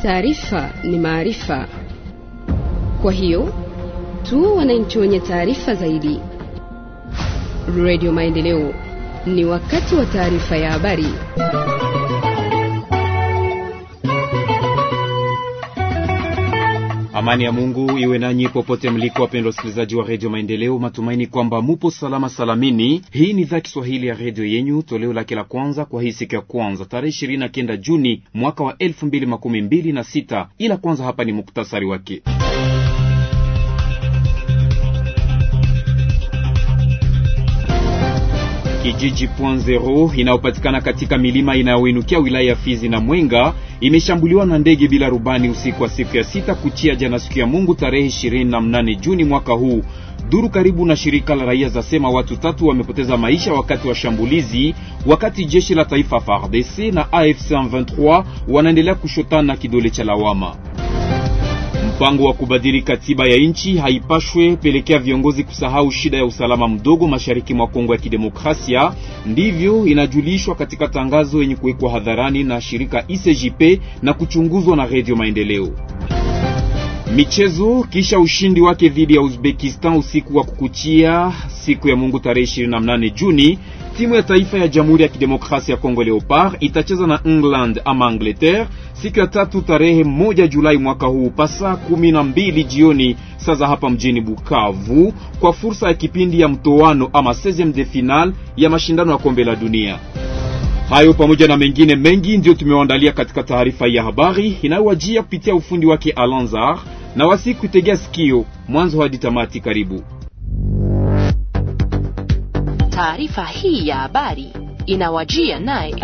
Taarifa ni maarifa, kwa hiyo tu wananchi wenye taarifa zaidi. Radio Maendeleo, ni wakati wa taarifa ya habari. Amani ya Mungu iwe nanyi popote mliko, wapendwa wasikilizaji wa redio Maendeleo. Matumaini kwamba mupo salama salamini. Hii ni idhaa Kiswahili ya redio yenyu, toleo lake la kwanza kwa hii siku ya kwanza tarehe ishirini na kenda Juni mwaka wa elfu mbili makumi mbili na sita. Ila kwanza hapa ni muktasari wake. Kijiji Point Zero inayopatikana katika milima inayoinukia wilaya ya Fizi na Mwenga imeshambuliwa na ndege bila rubani usiku wa siku ya sita kuchia jana siku ya Mungu tarehe 28 Juni mwaka huu. Duru karibu na shirika la raia zasema watu tatu wamepoteza maisha wakati wa shambulizi, wakati jeshi la taifa FARDC na AFC M23 wanaendelea kushotana kidole cha lawama. Mpango wa kubadili katiba ya nchi haipashwe pelekea viongozi kusahau shida ya usalama mdogo mashariki mwa Kongo ya Kidemokrasia. Ndivyo inajulishwa katika tangazo yenye kuwekwa hadharani na shirika ICJP na kuchunguzwa na Radio Maendeleo. Michezo. Kisha ushindi wake dhidi ya Uzbekistan usiku wa kukuchia siku ya Mungu tarehe 28 Juni, timu ya taifa ya Jamhuri ya Kidemokrasia ya Kongo Leopard itacheza na England ama Angleterre siku ya tatu tarehe moja Julai mwaka huu pasa kumi na mbili jioni saa za hapa mjini Bukavu kwa fursa ya kipindi ya mtoano ama 16 de final ya mashindano ya kombe la dunia. Hayo pamoja na mengine mengi ndiyo tumewaandalia katika taarifa ya habari inayowajia kupitia ufundi wake Alanzar na wasi kutegea sikio mwanzo hadi tamati. Karibu. Taarifa hii ya habari inawajia naye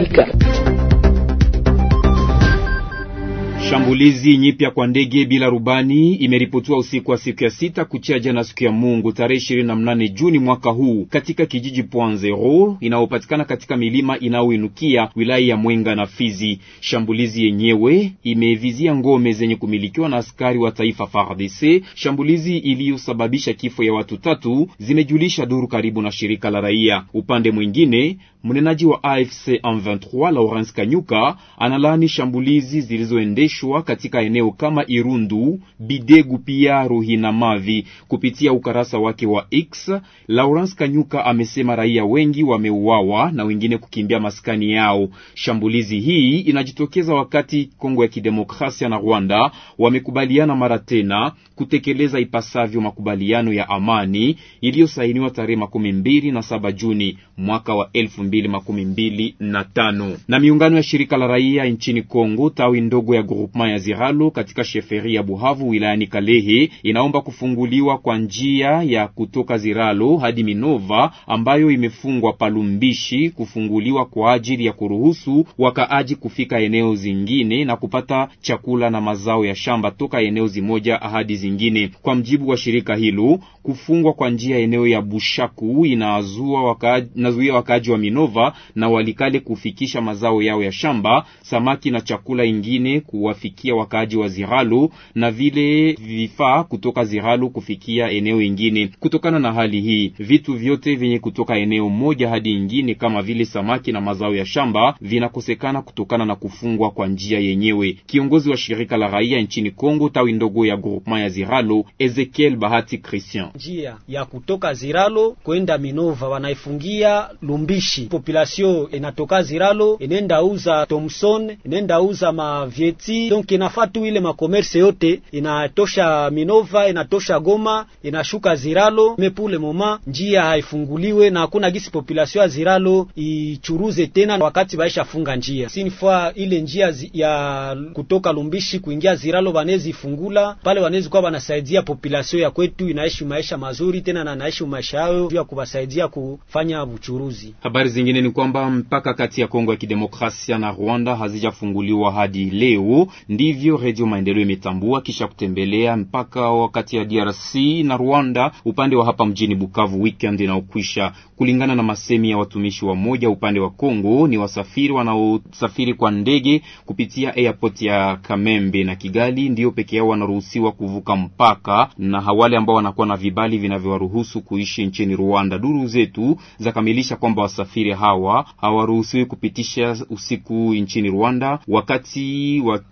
Shambulizi nyipya kwa ndege bila rubani imeripotiwa usiku wa siku ya sita kuchia jana siku ya Mungu tarehe 28 Juni mwaka huu katika kijiji Point Zero inayopatikana katika milima inayoinukia wilaya ya Mwenga na Fizi. Shambulizi yenyewe imevizia ngome zenye kumilikiwa na askari wa taifa FARDC, shambulizi iliyosababisha kifo ya watu tatu, zimejulisha duru karibu na shirika la raia. Upande mwingine, mnenaji wa AFC M23 Laurence Kanyuka analaani shambulizi zilizoendeshwa katika eneo kama Irundu, Bidegu pia Ruhina Mavi. Kupitia ukarasa wake wa X, Laurence Kanyuka amesema raia wengi wameuawa na wengine kukimbia maskani yao. Shambulizi hii inajitokeza wakati Kongo ya Kidemokrasia na Rwanda wamekubaliana mara tena kutekeleza ipasavyo makubaliano ya amani iliyosainiwa tarehe makumi mbili na saba Juni mwaka wa elfu mbili makumi mbili na tano na miungano ya shirika la raia nchini Kongo tawi ndogo ya groupement ya Ziralo katika sheferi ya Buhavu wilayani Kalehe inaomba kufunguliwa kwa njia ya kutoka Ziralo hadi Minova ambayo imefungwa Palumbishi, kufunguliwa kwa ajili ya kuruhusu wakaaji kufika eneo zingine na kupata chakula na mazao ya shamba toka eneo zimoja hadi zingine. Kwa mjibu wa shirika hilo, kufungwa kwa njia eneo ya Bushaku inazua wakaaji, inazuia wakaaji wa Minova na Walikale kufikisha mazao yao ya shamba, samaki na chakula ingine kuwafikia wakaaji wa Ziralo na vile vifaa kutoka Ziralo kufikia eneo ingine. Kutokana na hali hii, vitu vyote vyenye kutoka eneo moja hadi ingine kama vile samaki na mazao ya shamba vinakosekana kutokana na kufungwa kwa njia yenyewe. Kiongozi wa shirika la raia nchini Kongo tawi ndogo ya groupement ya Ziralo, Ezekiel Bahati Christian: njia ya kutoka Ziralo kwenda Minova wanaifungia Lumbishi, population inatoka Ziralo inenda uza Thomson, inenda uza mavieti, donc inafaa tu ile makomerse yote inatosha Minova, inatosha Goma, inashuka Ziralo. Me pour le moment njia haifunguliwe na hakuna gisi population ya Ziralo ichuruze tena, wakati baisha funga njia sinifaa ile njia ya kutoka Lumbishi kuingia Ziralo wanezi fungula pale, wanezi kuwa wanasaidia population ya kwetu inaishi maisha mazuri tena na naishi maisha yao ya kuwasaidia kufanya uchuruzi. Habari zingine ni kwamba mpaka kati ya Kongo ya Kidemokrasia na Rwanda hazijafunguliwa hadi leo, ndivyo Radio Maendeleo imetambua kisha kutembelea mpaka wakati ya DRC na Rwanda upande wa hapa mjini Bukavu weekend inaokwisha. Kulingana na masemi ya watumishi wa moja upande wa Kongo, ni wasafiri wanaosafiri kwa ndege kupitia airport ya Kamembe na Kigali ndio peke yao wanaruhusiwa kuvuka mpaka, na hawale ambao wanakuwa na vibali vinavyowaruhusu kuishi nchini Rwanda. Duru zetu zakamilisha kwamba wasafiri hawa hawaruhusiwi kupitisha usiku nchini Rwanda wakati wa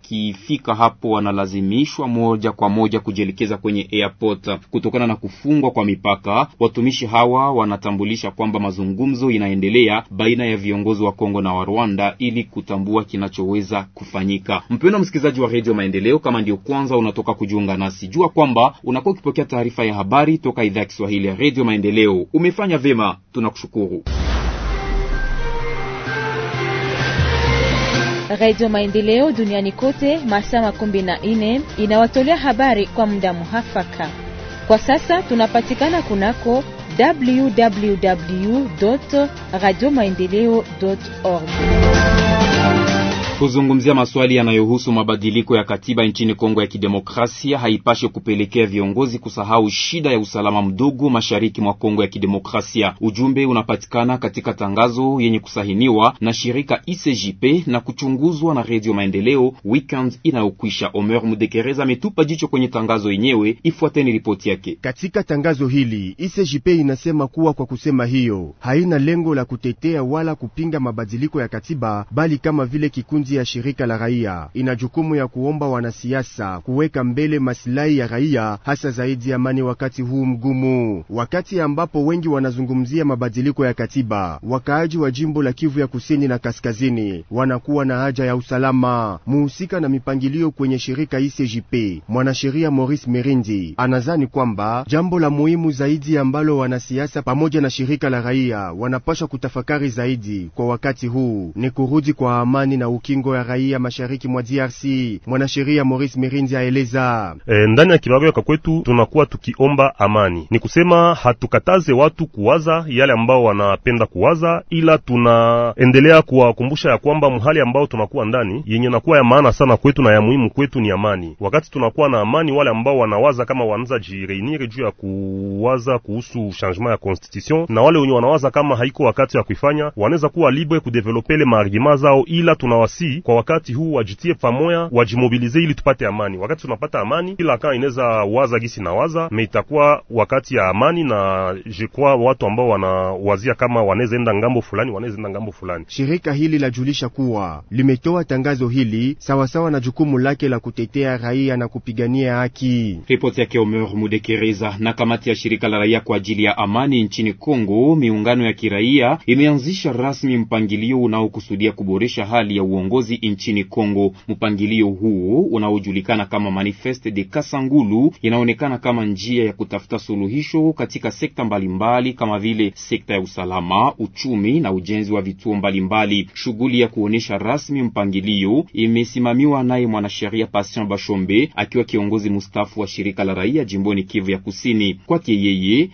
wakifika hapo wanalazimishwa moja kwa moja kujielekeza kwenye airport kutokana na kufungwa kwa mipaka. Watumishi hawa wanatambulisha kwamba mazungumzo inaendelea baina ya viongozi wa Kongo na wa Rwanda ili kutambua kinachoweza kufanyika. Mpendwa msikilizaji wa Radio Maendeleo, kama ndio kwanza unatoka kujiunga nasi, jua kwamba unakuwa ukipokea taarifa ya habari toka idhaa ya Kiswahili ya Radio Maendeleo. Umefanya vema, tunakushukuru. Radio Maendeleo duniani kote masaa makumi na nne inawatolea habari kwa muda muhafaka. Kwa sasa tunapatikana kunako www radio maendeleo org. Kuzungumzia maswali yanayohusu mabadiliko ya katiba nchini Kongo ya Kidemokrasia haipashe kupelekea viongozi kusahau shida ya usalama mdogo mashariki mwa Kongo ya Kidemokrasia. Ujumbe unapatikana katika tangazo yenye kusahiniwa na shirika ICJP na kuchunguzwa na Radio Maendeleo weekend inayokwisha. Omer Mudekereza ametupa jicho kwenye tangazo yenyewe, ifuateni ripoti yake. Katika tangazo hili ICJP inasema kuwa kwa kusema hiyo haina lengo la kutetea wala kupinga mabadiliko ya katiba, bali kama vile kikundi ya shirika la raia ina jukumu ya kuomba wanasiasa kuweka mbele masilahi ya raia, hasa zaidi amani wakati huu mgumu, wakati ambapo wengi wanazungumzia mabadiliko ya katiba. Wakaaji wa jimbo la Kivu ya kusini na kaskazini wanakuwa na haja ya usalama. Muhusika na mipangilio kwenye shirika ICJP, mwanasheria Maurice Merindi, anazani kwamba jambo la muhimu zaidi ambalo wanasiasa pamoja na shirika la raia wanapaswa kutafakari zaidi kwa wakati huu ni kurudi kwa amani na ukingo ya raia mashariki mwa DRC. Mwanasheria Maurice Mirindi aeleza e, ndani ya kibarua kwa kwetu tunakuwa tukiomba amani, ni kusema hatukataze watu kuwaza yale ambao wanapenda kuwaza, ila tunaendelea kuwakumbusha ya kwamba mhali ambao tunakuwa ndani yenye nakuwa ya maana sana kwetu na ya muhimu kwetu ni amani. Wakati tunakuwa na amani, wale ambao wanawaza kama wanaanza jireunir juu ya kuwaza kuhusu changement ya constitution na wale wenye wanawaza kama haiko wakati ya kuifanya, wanaweza kuwa libre kudevelopele maargima zao, ila tunawasi kwa wakati huu wajitie pamoja, wajimobilize ili tupate amani. Wakati tunapata amani, kila kaa inaweza waza gisi na waza me, itakuwa wakati ya amani, na je crois watu ambao wanawazia kama wanaweza enda ngambo fulani, wanaweza enda ngambo fulani. Shirika hili lajulisha kuwa limetoa tangazo hili sawasawa na jukumu lake la kutetea raia na kupigania haki. Ripoti yake Omer Mudekereza. Na kamati ya shirika la raia kwa ajili ya amani nchini Kongo, miungano ya kiraia imeanzisha rasmi mpangilio unaokusudia kuboresha hali ya uongozi nchini Kongo. Mpangilio huo unaojulikana kama Manifeste de Kasangulu inaonekana kama njia ya kutafuta suluhisho katika sekta mbalimbali kama vile sekta ya usalama, uchumi na ujenzi wa vituo mbalimbali. Shughuli ya kuonesha rasmi mpangilio imesimamiwa naye mwanasheria Patient Bashombe akiwa kiongozi mustafu wa shirika la raia jimboni Kivu ya Kusini. Kwake yeye,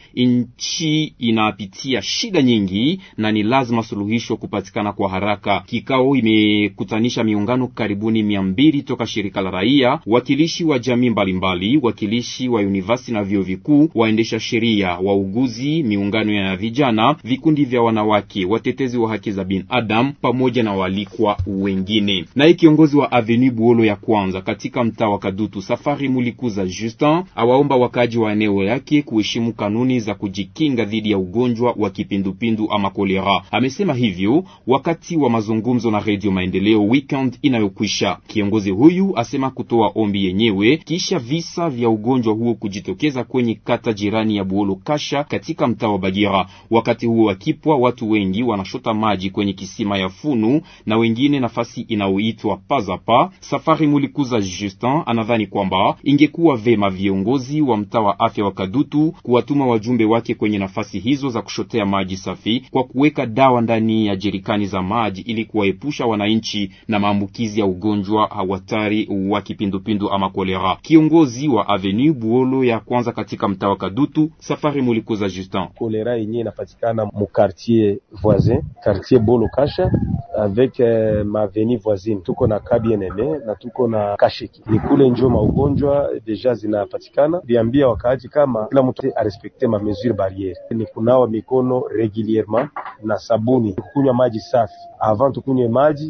nchi inapitia shida nyingi na ni lazima suluhisho kupatikana kwa haraka. Kikao imekutanisha miungano karibuni mia mbili toka shirika la raia, wakilishi wa jamii mbalimbali, wakilishi wa university na vyuo vikuu, waendesha sheria, wauguzi, miungano ya vijana, vikundi vya wanawake, watetezi wa haki za binadamu pamoja na walikwa wengine. Naye kiongozi wa Avenue Buolo ya kwanza katika mtaa wa Kadutu, Safari Mulikuza Justin, awaomba wakaji wa eneo yake kuheshimu kanuni za kujikinga dhidi ya ugonjwa wa kipindupindu ama kolera. Amesema hivyo wakati wa mazungumzo na Radio Maendeleo weekend inayokwisha. Kiongozi huyu asema kutoa ombi yenyewe kisha visa vya ugonjwa huo kujitokeza kwenye kata jirani ya Buolo Kasha katika mtaa wa Bagira. Wakati huo wakipwa, watu wengi wanashota maji kwenye kisima ya Funu na wengine nafasi inayoitwa Pazapa. Safari Mulikuza Justin anadhani kwamba ingekuwa vema viongozi wa mtaa wa afya wa Kadutu kuwatuma wajumbe wake kwenye nafasi hizo za kushotea maji safi kwa kuweka dawa ndani ya jerikani za maji ili kuwaepusha wananchi na maambukizi ya ugonjwa hatari wa kipindupindu ama kolera. Kiongozi wa Avenue Buolo ya kwanza katika mtaa wa Kadutu, Safari Mulikuza Justin: kolera yenyewe inapatikana mu quartier voisin quartier Bolo Kasha avec uh, ma avenue voisine, tuko na Kabienene na tuko na Kasheki, ni kule njo maugonjwa deja zinapatikana. Biambia wakaaji kama kila mtu arespekte ma mesure barriere, ni kunawa mikono regulierement na sabuni, kukunywa maji safi. Avant tukunywe maji tunapaswa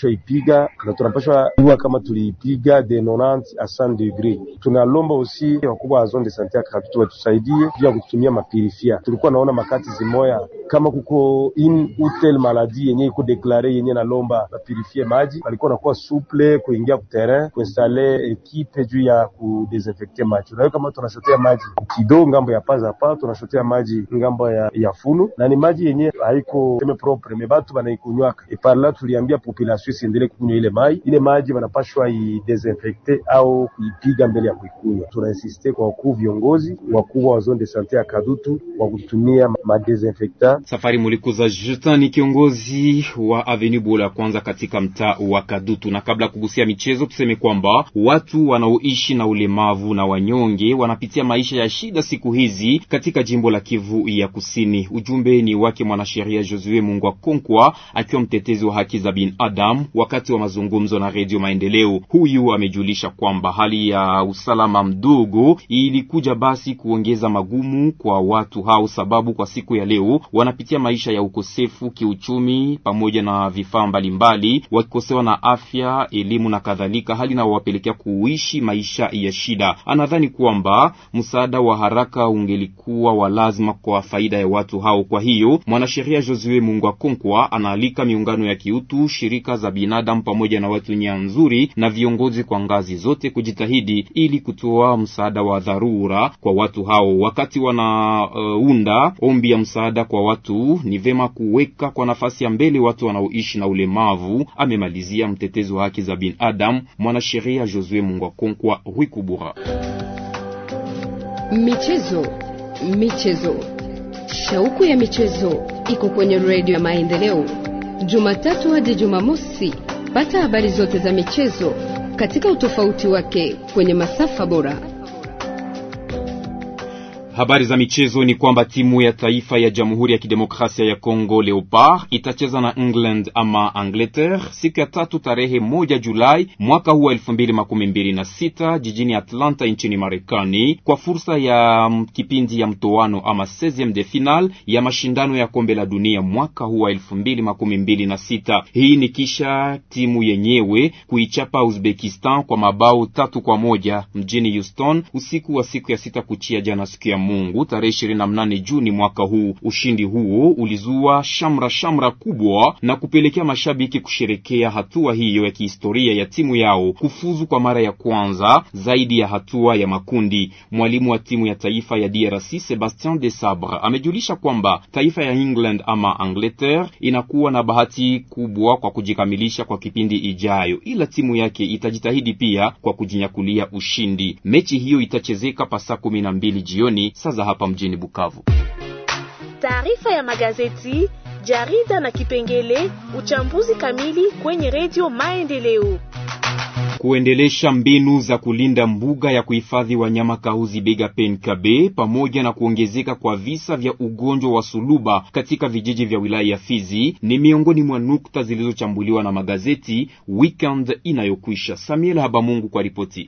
tunapashwa ipiga na tunapashwa jua kama tuliipiga de 90 a 100 degree. Tunalomba usi wakubwa wa zone de sante ya Kadutu watusaidie juu ya kutumia mapirifia. Tulikuwa naona makati zimoya kama kuko in utel maladi yenye iko deklare yenye nalomba bapirifie maji, walikuwa nakuwa suple kuingia ku terrain kuinstale ekipe juu ya kudesinfecte maji. Unayo kama tunashotea maji kidogo ngambo ya paza pa, tunashotea maji ngambo ya, ya fulu na ni maji yenye haiko teme propre me batu banaikunywaka e parla, tuliambia population isiendelee kukunywa ile maji. Ile maji wanapashwa idesinfecte au kuipiga mbele ya kuikunywa. Tunainsiste kwa wakuu viongozi wakubwa wa zone de sante ya Kadutu wa kutumia madesinfectant Safari Mulikuza Justin ni kiongozi wa Avenue Bola kwanza katika mtaa wa Kadutu. Na kabla ya kugusia michezo, tuseme kwamba watu wanaoishi na ulemavu na wanyonge wanapitia maisha ya shida siku hizi katika jimbo la Kivu ya Kusini. Ujumbe ni wake mwanasheria Josue Mungwa Konkwa, akiwa mtetezi wa haki za binadamu wakati wa mazungumzo na Redio Maendeleo. Huyu amejulisha kwamba hali ya usalama mdogo ilikuja basi kuongeza magumu kwa watu hao, sababu kwa siku ya leo wanapitia maisha ya ukosefu kiuchumi pamoja na vifaa mbalimbali, wakikosewa na afya, elimu na kadhalika, hali inayowapelekea kuishi maisha ya shida. Anadhani kwamba msaada wa haraka ungelikuwa wa lazima kwa faida ya watu hao. Kwa hiyo mwanasheria Josue Mungwa Konkwa anaalika miungano ya kiutu, shirika za binadamu pamoja na watu nia nzuri na viongozi kwa ngazi zote kujitahidi ili kutoa msaada wa dharura kwa watu hao. Wakati wanaunda uh, ombi ya msaada kwa watu, ni vema kuweka kwa nafasi ya mbele watu wanaoishi na ulemavu, amemalizia mtetezi wa haki za binadamu mwanasheria Josue Mungwa Konkwa Rwikubura. Michezo, michezo, shauku ya michezo iko kwenye redio ya Maendeleo, Jumatatu hadi Jumamosi. Pata habari zote za michezo katika utofauti wake kwenye masafa bora. Habari za michezo ni kwamba timu ya taifa ya Jamhuri ya Kidemokrasia ya Kongo Leopard itacheza na England ama Angleterre siku ya tatu tarehe moja Julai mwaka huu wa elfu mbili makumi mbili na sita jijini Atlanta nchini Marekani kwa fursa ya kipindi ya mtoano ama 16 de final ya mashindano ya kombe la dunia mwaka huu wa elfu mbili makumi mbili na sita. Hii ni kisha timu yenyewe kuichapa Uzbekistan kwa mabao tatu kwa moja mjini Houston usiku wa siku ya sita kuchia jana siku ya Mungu tarehe 28 Juni mwaka huu. Ushindi huo ulizua shamra shamra kubwa na kupelekea mashabiki kusherekea hatua hiyo ya kihistoria ya timu yao kufuzu kwa mara ya kwanza zaidi ya hatua ya makundi. Mwalimu wa timu ya taifa ya DRC Sebastien de Sabre amejulisha kwamba taifa ya England ama Angleterre inakuwa na bahati kubwa kwa kujikamilisha kwa kipindi ijayo, ila timu yake itajitahidi pia kwa kujinyakulia ushindi. Mechi hiyo itachezeka pasaa kumi na mbili jioni sasa hapa mjini Bukavu. Taarifa ya magazeti, jarida na kipengele uchambuzi kamili kwenye redio Maendeleo. Kuendelesha mbinu za kulinda mbuga ya kuhifadhi wanyama Kahuzi Biega Penkabe pamoja na kuongezeka kwa visa vya ugonjwa wa suluba katika vijiji vya wilaya ya Fizi ni miongoni mwa nukta zilizochambuliwa na magazeti weekend inayokwisha. Samuel Habamungu kwa ripoti.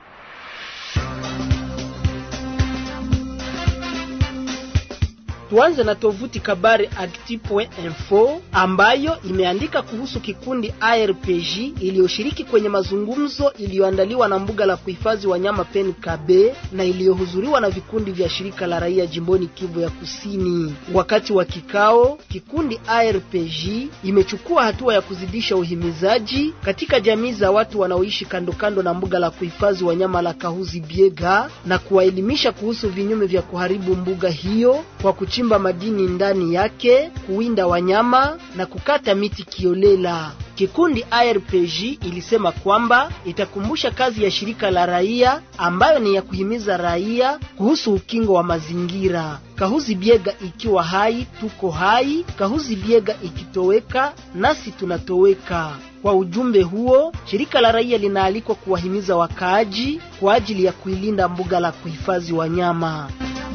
Tuanze na tovuti kabari actu.info ambayo imeandika kuhusu kikundi ARPJ iliyoshiriki kwenye mazungumzo iliyoandaliwa na mbuga la kuhifadhi wanyama PNKB na iliyohudhuriwa na vikundi vya shirika la raia jimboni Kivu ya Kusini. Wakati wa kikao, kikundi ARPJ imechukua hatua ya kuzidisha uhimizaji katika jamii za watu wanaoishi kando kando na mbuga la kuhifadhi wanyama la Kahuzi Biega na kuwaelimisha kuhusu vinyume vya kuharibu mbuga hiyo kwa kuchimba madini ndani yake, kuwinda wanyama na kukata miti kiolela. Kikundi ARPJ ilisema kwamba itakumbusha kazi ya shirika la raia ambayo ni ya kuhimiza raia kuhusu ukingo wa mazingira. Kahuzi Biega ikiwa hai, tuko hai. Kahuzi Biega ikitoweka, nasi tunatoweka. Kwa ujumbe huo, shirika la raia linaalikwa kuwahimiza wakaaji kwa ajili ya kuilinda mbuga la kuhifadhi wanyama.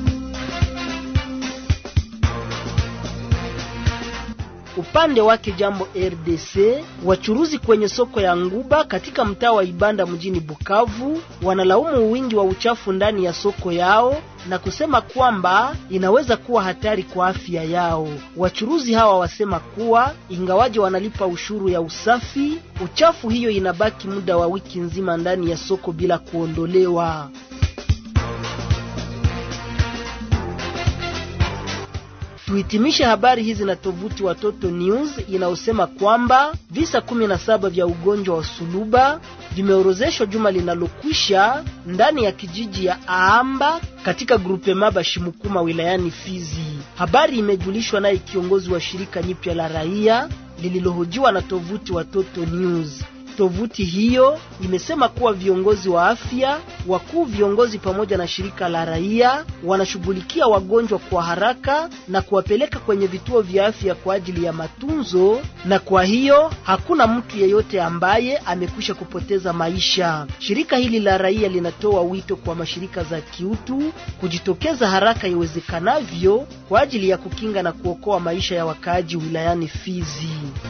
Upande wake jambo RDC, wachuruzi kwenye soko ya Nguba katika mtaa wa Ibanda mjini Bukavu wanalaumu wingi wa uchafu ndani ya soko yao na kusema kwamba inaweza kuwa hatari kwa afya yao. Wachuruzi hawa wasema kuwa ingawaje wanalipa ushuru ya usafi, uchafu hiyo inabaki muda wa wiki nzima ndani ya soko bila kuondolewa. Tuhitimishe habari hizi na tovuti Watoto News inayosema kwamba visa kumi na saba vya ugonjwa wa suluba vimeorozeshwa juma linalokwisha ndani ya kijiji ya Aamba katika grupe maba Shimukuma wilayani Fizi. Habari imejulishwa naye kiongozi wa shirika nyipya la raia lililohojiwa na tovuti Watoto News. Tovuti hiyo imesema kuwa viongozi wa afya, wakuu viongozi pamoja na shirika la raia wanashughulikia wagonjwa kwa haraka na kuwapeleka kwenye vituo vya afya kwa ajili ya matunzo, na kwa hiyo hakuna mtu yeyote ambaye amekwisha kupoteza maisha. Shirika hili la raia linatoa wito kwa mashirika za kiutu kujitokeza haraka iwezekanavyo kwa ajili ya kukinga na kuokoa maisha ya wakaaji wilayani Fizi.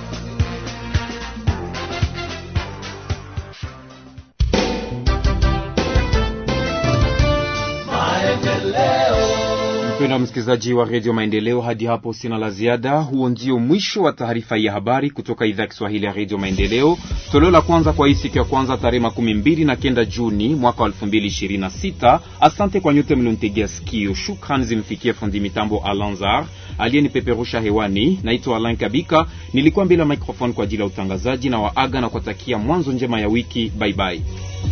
Mpendwa msikilizaji wa redio Maendeleo, hadi hapo sina la ziada. Huo ndio mwisho wa taarifa ya habari kutoka idhaa ya Kiswahili ya redio Maendeleo, toleo la kwanza kwa hii siku ya kwanza tarehe makumi mbili na kenda Juni mwaka wa elfu mbili ishirini na sita. Asante kwa nyote mlionitegea sikio. Shukrani zimfikie fundi mitambo Alanzar aliyenipeperusha hewani. Naitwa Alain Kabika, nilikuwa mbele ya microphone kwa ajili ya utangazaji na waaga na kuwatakia mwanzo njema ya wiki. Baibai, bye bye.